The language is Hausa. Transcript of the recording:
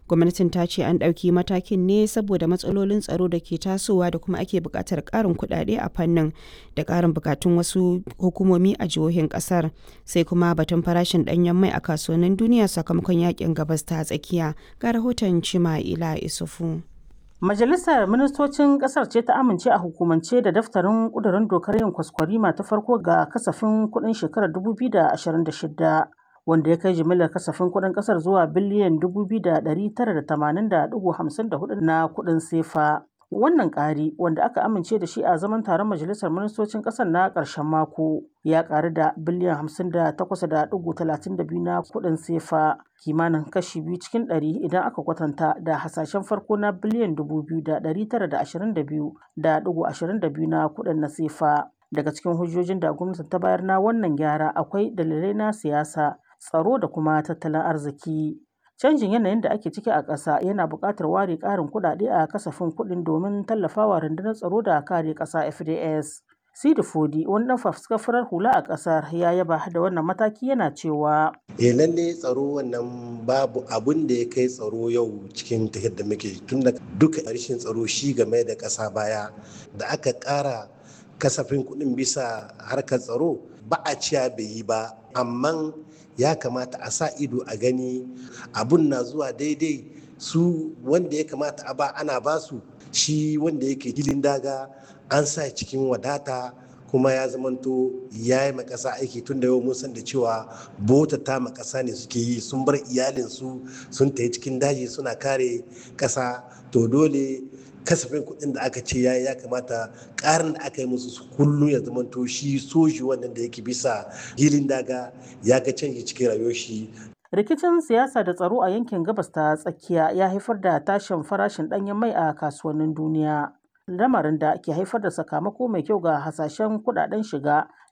Gwamnatin ta ce an ɗauki matakin ne saboda matsalolin tsaro da ke tasowa da kuma ake buƙatar ƙarin kuɗaɗe a fannin da ƙarin buƙatun wasu hukumomi a jihohin ƙasar. Sai kuma batun farashin ɗanyen mai a kasuwannin duniya sakamakon yakin gabas ta tsakiya. Ga rahoton Cima'ila Isufu. Majalisar Ministocin Ƙasar ce ta amince a hukumance da daftarin ƙudurin dokar yin kwaskwarima ta farko ga kasafin kuɗin shekarar 2026 wanda ya kai jimillar kasafin kuɗin ƙasar zuwa biliyan 2,980.54 na kuɗin sefa. Wannan ƙari wanda aka amince da shi a zaman taron Majalisar Ministocin ƙasar na ƙarshen mako ya ƙaru da biliyan 58.32 na kuɗin sefa kimanin kashi biyu cikin ɗari idan aka kwatanta da hasashen farko na biliyan 2,922.22 na kuɗin na sefa. Daga cikin hujjojin da gwamnati ta bayar na wannan gyara akwai dalilai na siyasa, tsaro da kuma tattalin arziki. Canjin yanayin da ake ciki a ƙasa yana buƙatar ware ƙarin kuɗaɗe a kasafin kuɗin domin tallafawa rundunar tsaro da kare ƙasa FDS. Sidi Fodi wani ɗan fafuskar farar hula a ƙasar ya yaba da wannan mataki yana cewa. E lalle tsaro wannan babu abun da ya kai tsaro yau cikin tafiyar da muke tun da duka rashin tsaro shi game da ƙasa baya da aka ƙara kasafin kuɗin bisa harkar tsaro ba a ciya bai yi ba amma ya kamata a sa ido a gani abun na zuwa daidai su wanda ya kamata a ba ana basu shi wanda yake hilin daga an sa cikin wadata kuma ya zamanto ya yi makasa aiki tun da yau mun san da cewa bota ta makasa ne suke yi sun bar iyalinsu sun tafi cikin daji suna kare kasa to dole kasafin kuɗin da aka ce yayi ya kamata ƙarin da aka yi musu su kullum ya zamanto shi soji wannan da yake bisa hilin daga ya ga canji cikin rayuwar shi rikicin siyasa da tsaro a yankin gabas ta tsakiya ya haifar da tashin farashin ɗanyen mai a kasuwannin duniya lamarin da ke haifar da sakamako mai kyau ga hasashen kudaden shiga